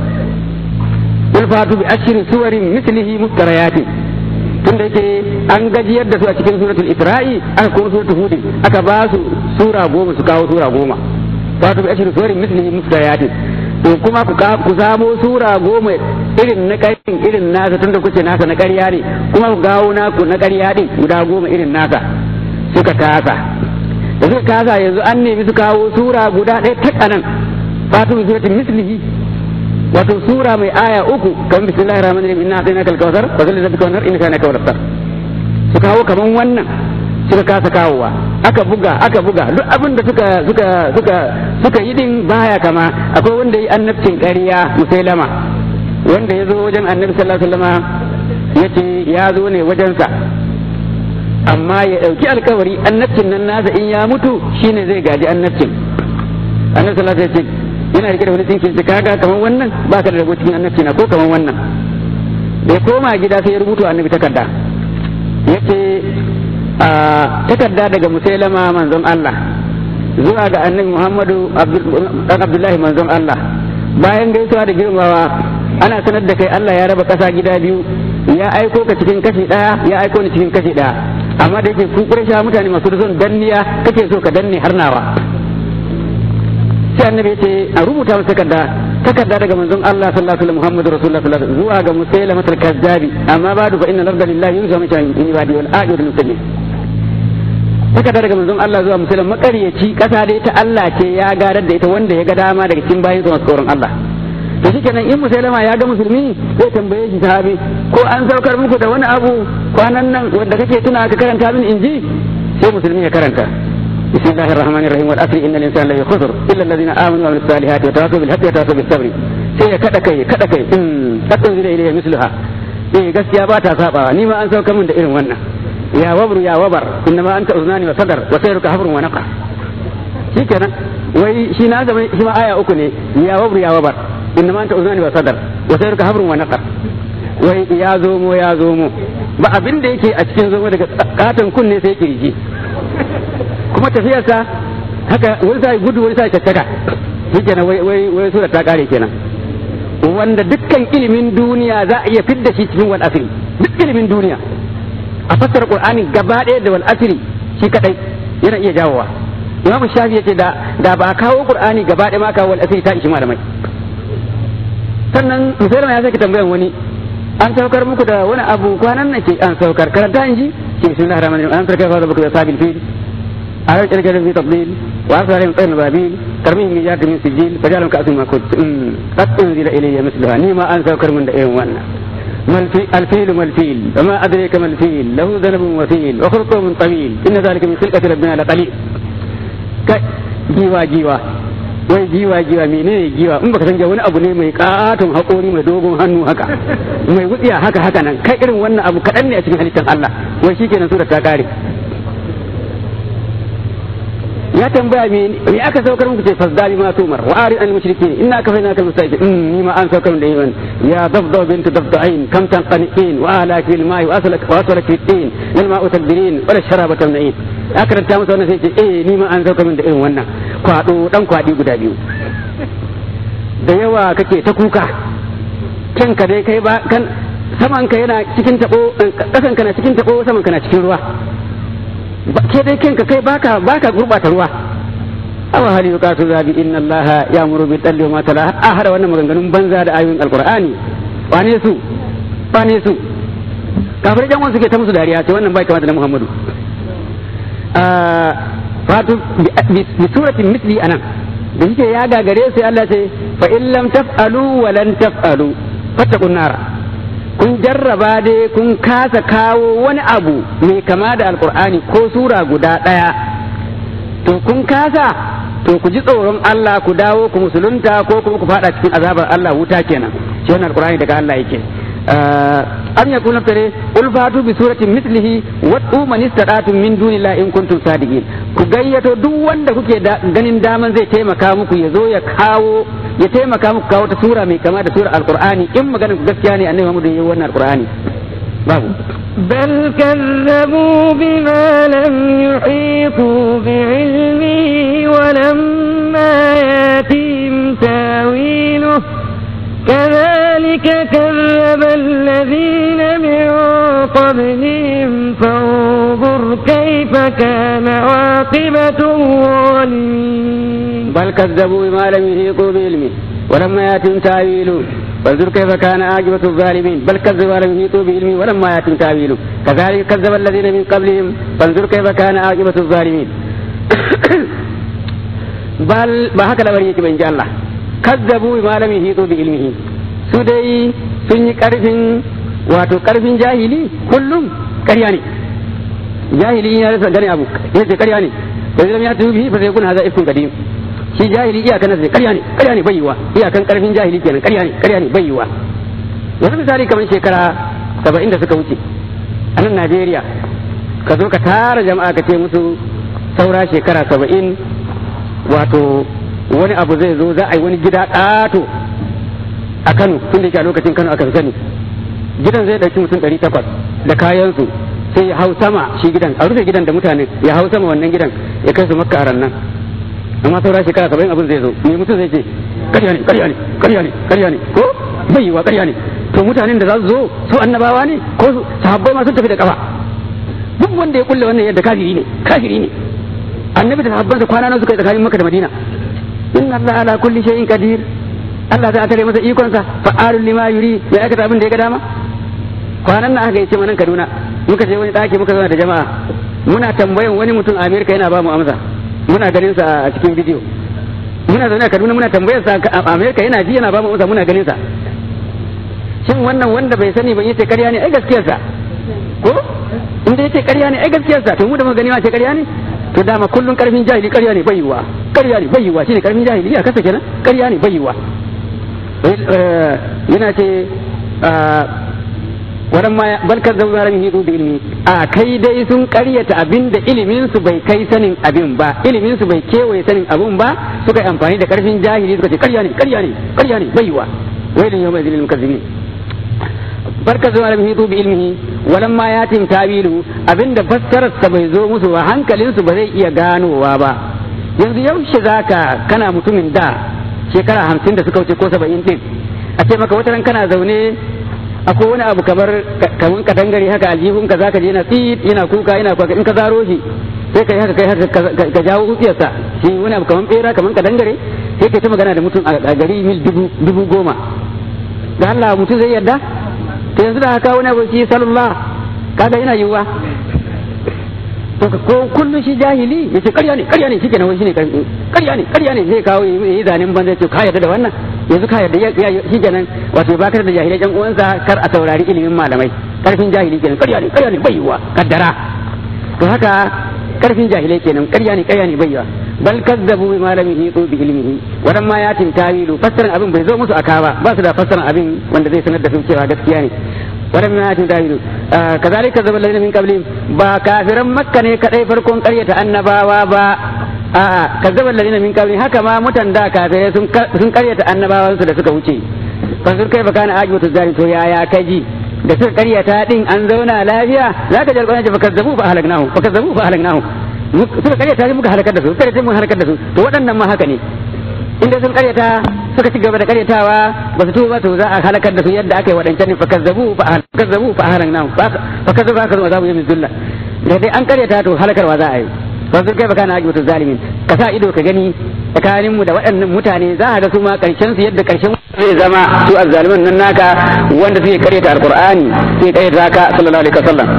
qul fatu bi ashri suwarin mislihi muftariyatin tunda yake an gajiyar da su a cikin suratul isra'i aka kuma suratul hud aka ba su sura goma su kawo sura goma fatu bi ashri suwarin mislihi muftariyatin to kuma ku ku samo sura goma irin na ƙarin irin nasa tunda kuce nasa na ƙarya ne kuma ku gawo naku na ƙarya din guda goma irin nasa suka kasa da suka kasa yanzu an nemi su kawo sura guda ɗaya ta kanan fatu bi suratul mislihi wato sura mai aya uku kan bismillahir rahmanir rahim inna atainaka al-kautsar fa zalli rabbika wanhar innaka kana kawthar su kawo kaman wannan suka kasa kawowa aka buga aka buga duk abin da suka suka suka suka yi din baya kama akwai wanda yi annabcin ƙarya musailama wanda ya zo wajen annabi sallallahu alaihi wasallama yace ya zo ne wajensa amma ya ɗauki alkawari annabcin nan nasa in ya mutu shine zai gaji annabcin annabi sallallahu alaihi wasallam yana rike da wani tsinkin shi kaga kamar wannan ba ka da rabo cikin annabci na ko kamar wannan da ya koma gida sai ya rubuta annabi takarda yace a takarda daga musailama manzon Allah zuwa ga annabi Muhammadu dan Abdullahi manzon Allah bayan gaisuwa da girmawa ana sanar da kai Allah ya raba kasa gida biyu ya aiko ka cikin kashi daya ya aiko ni cikin kashi daya amma da yake ku kursha mutane masu son danniya kake so ka danne har nawa sai annabi yace a rubuta masa takarda takarda daga manzon Allah sallallahu alaihi wasallam Muhammadu Rasulullah sallallahu alaihi wasallam zuwa ga musailama al-kazzabi amma ba'du fa inna al-arda lillahi yusa min shay'in in ibadi wal ajiru muslimin takarda daga manzon Allah zuwa musailama makaryaci kasa dai ta Allah ce ya gadar da ita wanda ya ga dama daga cikin bayin sa masu tsoron Allah to shikenan in musailama ya ga musulmi zai tambaye shi sahabi ko an saukar muku da wani abu kwanan nan wanda kake tuna ka karanta min inji sai musulmi ya karanta بسم الله الرحمن الرحيم والعصر ان الانسان لفي خسر الا الذين امنوا وعملوا الصالحات وتواصوا بالحق وتواصوا بالصبر sai ya kada kai kada kai in hatta zai ilayya misluha eh gaskiya ba ta sabawa ni ma an sauka min da irin wannan ya wabru ya wabar inna ma anta uznani wa sadar wa sayruka habrun wa naqa shikenan wai shi na zama shi ma aya uku ne ya wabru ya wabar inna ma anta uznani wa sadar wa sayruka habrun wa naqa wai ya zomo ya zomo ba abin da yake a cikin zomo daga katon kunne sai kirji kuma tafiyarsa haka wani sai gudu wani sai caccaka shi kenan wai wai wai sura ta kare kenan wanda dukkan ilimin duniya za a iya fidda shi cikin wal asri duk ilimin duniya a fassara qur'ani gaba ɗaya da wal asri shi kadai yana iya jawowa imamu shafi yace da da ba kawo qur'ani gaba ɗaya ma kawo wal asri ta ishi malamai sannan musulma ya sake tambayan wani an saukar muku da wani abu kwanan nan ce an saukar karanta in ji ke bismillahir rahmanir rahim an sarka fa zabuka sabil fil على الجلجل في تضليل وأرسل عليهم طير البابيل ترميهم بجار من سجيل فجعلهم كأس ما كنت قد أنزل إلي مثلها نيما أنسى وكر من دائم وانا ما الفيل ما الفيل وما أدريك ما الفيل له ذنب وثيل وخرطوم طويل إن ذلك من خلقة ربنا لقليل جيوا جيوا wai jiwa jiwa menene jiwa in baka san wani abu ne mai katon haƙori mai dogon hannu haka mai wutsiya haka haka nan kai irin wannan abu kaɗan ne a cikin halittar Allah wai shikenan sura ta kare ya tambaya me me aka saukar muku ce fasdali ma tumar wa ari al mushrikin inna kafaina kal mustaqim ni ma an saukar da yawan ya dabda bint dabdain kam tanqaniin wa ala fil ma'i wa aslak wa aslak fil tin lil ma'u tadbirin wa sharaba tamnain ya karanta masa wannan sai ce eh ni ma an saukar da irin wannan kwado dan kwadi guda biyu da yawa kake ta kuka kanka dai kai ba kan saman ka yana cikin tabo kasan ka na cikin tabo saman ka na cikin ruwa ke dai kanka kai baka baka gurbata ruwa awa hali yuqatu zabi inna allaha ya'muru bil adli wa ma tala a hada wannan maganganun banza da ayoyin alqur'ani wane su wane su kafir jan wasu ke ta musu dariya ce wannan bai kamata da muhammadu fatu bi suratin misli anan da yake ya gagare sai Allah ce fa in lam taf'alu wa lan taf'alu fattaqun nar kun jarraba dai kun kasa kawo wani abu mai kama da alkur'ani ko sura guda ɗaya to kun kasa to ku ji tsoron Allah ku dawo ku musulunta ko kuma ku fada cikin azabar Allah wuta kenan shi wannan alkur'ani daga Allah yake am yakun naftare qul fatu bi suratin mithlihi wa man istadatum min dunillahi in kuntum sadiqin ku gayyato duk wanda kuke ganin daman zai taimaka muku ya zo ya kawo ya taimaka muku kawo ta sura mai kama da sura alqur'ani in maganar ku gaskiya ne annabi Muhammad yayi wannan alqur'ani babu بل كذبوا بما لم يحيطوا بعلمه ولما ياتهم تاويله كذلك كذب الذين من قبلهم فانظر كيف كان عاقبة الظالمين بل كذبوا بما لم يحيطوا بعلمه ولما ياتهم تاويله فانظر كيف كان عاقبة الظالمين بل كذبوا ولم يحيطوا بعلمه ولما ياتهم تاويله كذلك كذب الذين من قبلهم فانظر كيف كان عاقبة الظالمين بل ما هكذا بريك من الله kazzabu bima lam yuhitu bi ilmihi su dai sun yi karfin wato karfin jahili kullum ƙarya ne jahili ya rasa gane abu ya ce ƙarya ne fa zai ya tubi fa zai kun haza ifkun kadim shi jahili iyakan nasa ƙarya ne ƙarya ne bayyuwa iyakan karfin jahili kenan ƙarya ne ƙarya ne bayyuwa yanzu misali kamar shekara saba'in da suka wuce a nan Najeriya ka zo ka tara jama'a ka ce musu saura shekara saba'in wato wani abu zai zo za a yi wani gida ƙato a Kano tun da yake a lokacin Kano aka fi sani gidan zai ɗauki mutum ɗari takwas da kayansu sai ya hau sama shi gidan a rufe gidan da mutane ya hau sama wannan gidan ya kai su makka a rannan amma saura shekara saba'in abin zai zo me mutum zai ce ƙarya ne ƙarya ne ƙarya ne ƙarya ne ko bai yiwa ƙarya ne to mutanen da za su zo su annabawa ne ko sahabbai ma sun tafi da kafa duk wanda ya kulle wannan yadda kafiri ne kafiri ne annabi da sahabbansa kwana nan suka yi tsakanin makka da madina inna Allah ala kulli shay'in qadir Allah ta tare masa ikonsa fa'alul lima yuri ya aikata abin da ya ga dama kwanan nan aka yace manan Kaduna muka je wani daki muka zauna da jama'a muna tambayan wani mutum a Amerika yana ba mu amsa muna ganin sa a cikin bidiyo muna zaune a Kaduna muna tambayar sa a Amerika yana ji yana ba mu amsa muna ganin sa shin wannan wanda bai sani ban yace ƙarya ne ai gaskiyar sa ko inda yace ƙarya ne ai gaskiyar sa to mu da muka gani ma ce ƙarya ne to dama kullun karfin jahili ƙarya ne bayyuwa ƙarya ne bayyuwa shine karfin jahili ya kasa kenan ƙarya ne bayyuwa yana ce wadan ma bal kazzabu ma lam yuhitu bi ilmi a kai dai sun ƙaryata abin da ilimin su bai kai sanin abin ba ilimin su bai kewaye sanin abin ba suka yi amfani da karfin jahili suka ce ƙarya ne ƙarya ne ƙarya ne bayyuwa wailin yawma idhil mukazzibin barka zuwa lam yuhitu bi ilmihi walam ma yatim tawilu abinda fassarar sa bai zo musu ba hankalin su ba zai iya ganowa ba yanzu yaushe zaka kana mutumin da shekara hamsin da suka wuce ko saba'in din a ce maka wata ran kana zaune akwai wani abu kamar kamar ka dangare haka aljihun ka zaka je yana tsit yana kuka yana kwaka in ka zaro shi sai kai haka kai haka ka jawo utsiyarsa shi wani abu kamar bera kamar ka dangare sai kai ta magana da mutum a gari mil dubu goma da Allah mutum zai yarda to yanzu da haka wani abu shi sallallahu kaga yana yiwuwa to ko kullun shi jahili yace ƙarya ne ƙarya ne shike nan shine ƙarya ne ƙarya ne zai kawo yi zanen banza ce ka yarda da wannan yanzu ka yarda shike nan wato ba ka da jahilai ɗan uwansa kar a saurari ilimin malamai karfin jahili kenan ƙarya ne ƙarya ne bai yiwuwa kaddara to haka karfin jahilai kenan ƙarya ne ƙarya ne bai yiwuwa bal kazzabu bima lam yuhitu bi ilmihi wadan ma yatin tawilu fassaran abin bai zo musu aka ba ba su da fassaran abin wanda zai sanar da su cewa gaskiya ne wadan ma yatin tawilu kazalika kazzaba alladhina min qablihim ba kafiran makka ne kadai farkon ƙaryata annabawa ba a'a kazzaba alladhina min qablihim haka ma mutan da kafirai sun sun ƙaryata annabawan su da suka wuce fasir kai baka na ajibatu zalim to yaya kaji da suka ƙaryata din an zauna lafiya zaka ji alƙur'ani fa kazzabu fa ahlaknahu fa kazzabu fa ahlaknahu suka karyata sai muka halakar da su karyata muka halakar da su to waɗannan ma haka ne inda sun karyata suka ci gaba da karyatawa ba su tuba to za a halakar da su yadda aka yi waɗancan fa kazzabu fa kazzabu fa halanna fa kazzabu fa kazzabu azabu yamin zulla da dai an karyata to halakarwa za a yi ba su kai ba kana ajibatu zalimin ka sa ido ka gani tsakanin mu da waɗannan mutane za a ga su ma karshen su yadda karshen zai zama su azzaliman nan naka wanda suke karyata alqur'ani suke karyata ka sallallahu alaihi wasallam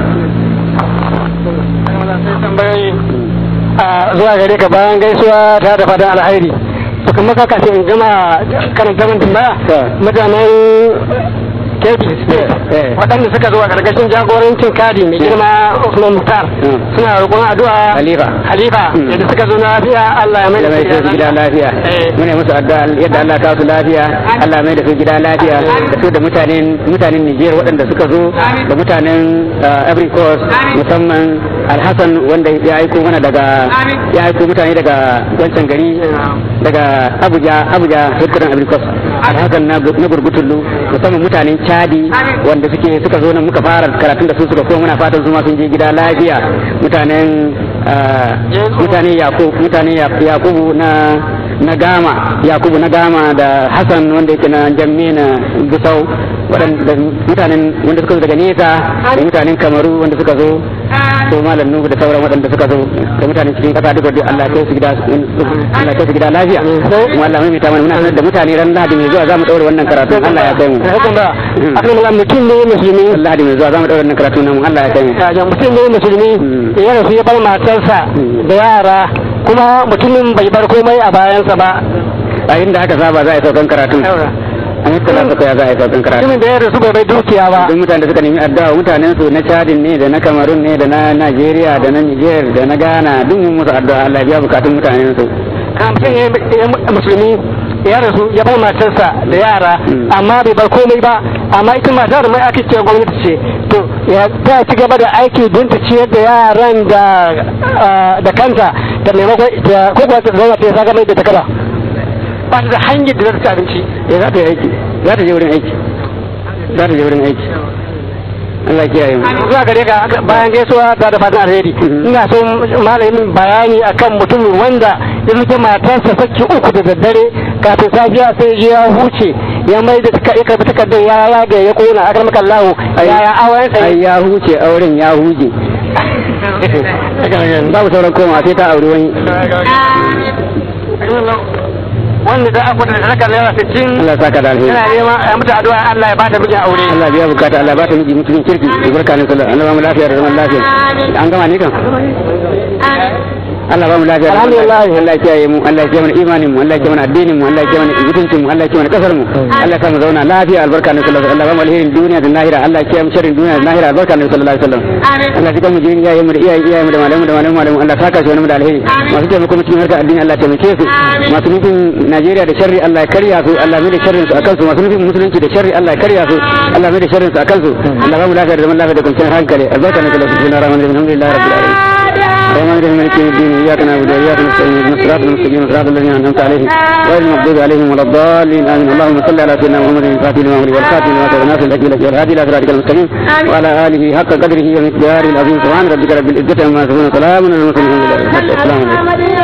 tambayoyi a zuwa gare ka bayan gaisuwa ta da fatan alhairi to kuma ka kace in gama karanta min tambaya mutanen kebbi state Eh. waɗanda suka zo a ƙarƙashin jagorancin kadi mai girma Usman Mukhtar Mm. suna roƙon addu'a Khalifa. Khalifa Mm. yadda suka zo lafiya Allah ya mai da da mai su su gida lafiya Eh. mune musu addu'a yadda Allah ka su lafiya Allah mai da su gida lafiya da su da mutanen mutanen Niger waɗanda suka zo da mutanen uh, Ivory Coast musamman Alhassan wanda ya aiko mana daga ya aiko mutane daga wancan gari daga Abuja Abuja headquarter Ivory Coast Alhassan na na gurgutullu musamman mutanen Chadi wanda suke suka zo nan muka fara karatun da su suka koma muna fatan su ma sun je gida lafiya mutanen uh, mutanen Yakub mutanen Yak- Yakubu na na gama Yakubu na gama da Hassan wanda yake na jamme na Gusau waɗanda mutanen wanda suka zo daga nesa da mutanen Kamaru wanda suka zo to malam Nuhu da sauran waɗanda suka zo da mutanen cikin ƙasa duka duk Allah ya kai su gida Allah ya kai su gida lafiya kuma Allah mai ta mana muna sanar da mutane ran Lahadi mai zuwa zamu daura wannan karatu Allah ya kai mu Hukun ba akan malam mutum ne musulmi Lahadi mai zuwa zamu daura wannan karatu nan Allah ya kai mu da mutum ne musulmi Mm. ya rasu ya bar matarsa Mm. da yara kuma mutumin bai bar komai a bayansa ba a inda aka saba za a yi saukan karatu a mutala suka ya za a yi saukan karatu mutumin da ya rasu bai bai dukiya ba duk mutane da suka nemi addu'a mutanen su na Chadin ne da na Cameroon ne da na Nigeria da na Niger da na Ghana duk mun musu addu'a Allah ya biya bukatun mutanen su a mutum ya ya musulmi ya rasu ya bar matarsa da yara Mm. amma bai bar komai ba amma ita matar mai ake ce gwamnati ce to ya ta ci gaba da aiki don ta ciyar da yaran da ah, da kanta da maimakon da ko kuwa ta zauna ta saka mai da takara ba ta da hanyar da za ta ci abinci eh za ta yi aiki za ta je wurin aiki za ta je wurin aiki Allah ya kiyaye mu zuwa gare ka aka- bayan gaisuwa ta da fatan alheri Mhm. ina son malamin bayani akan mutumin wanda ya zuke matarsa saki uku da daddare kafin safiya sai ya je ya huce ya mai da taka- ya karbi takardar ya yaga ya kona akar maka lahu yaya auren sa ai ya huce auren ya huje babu sauran koma sai ta auri wani wanda da aka da saka naira 60 Allah ya saka da alheri yana neman a mutu addu'a Allah ya bata mijin aure Allah ya biya bukata Allah ya ba ta miji mutumin kirki albarka ne sallallahu Allah ba mu lafiya da zaman lafiya an gama ne kan Allah ba mu lafiya da zaman Alhamdulillah. lafiya. Allah ya kiyaye mu Allah ya kiyaye mana imanin mu Allah ya kiyaye mana addinin mu Allah ya kiyaye mana mutuncin mu Allah ya kiyaye mana kasar mu Allah ya sa mu zauna lafiya albarka ne sallallahu alaihi wasallam Allah ba mu alherin duniya da lahira Allah ya kiyaye mu sharrin duniya da lahira albarka ne sallallahu alaihi wasallam Allah ya mu jini iyayen mu da iyayen iyayen mu da malamu da malamu malamu Allah ya saka shi wani mu da alheri masu taimako mu cikin harkar addini Allah ya taimake su masu nufin Najeriya da sharri Allah ya karya su Allah mai da sharrin su akan su masu nufin musulunci da sharri Allah ya karya su Allah mai da sharrin su akan su Allah ba mu lafiya da zaman lafiya da kwanciyar hankali albarka ne sallallahu alaihi wasallam alhamdulillahi rabbil alamin الرحمن الرحيم مالك يوم الدين اياك نعبد واياك نستعين اهدنا الصراط المستقيم صراط الذين انعمت عليهم غير المغضوب عليهم ولا الضالين امين اللهم صل على سيدنا محمد الفاتح لما أغلق والخاتم لما سبق ناصر الاجل والهادي الى صراطك المستقيم وعلى اله حق قدره ومقداره العظيم سبحان ربك رب العزه عما يصفون وسلام على المرسلين الحمد لله رب العالمين. السلام عليكم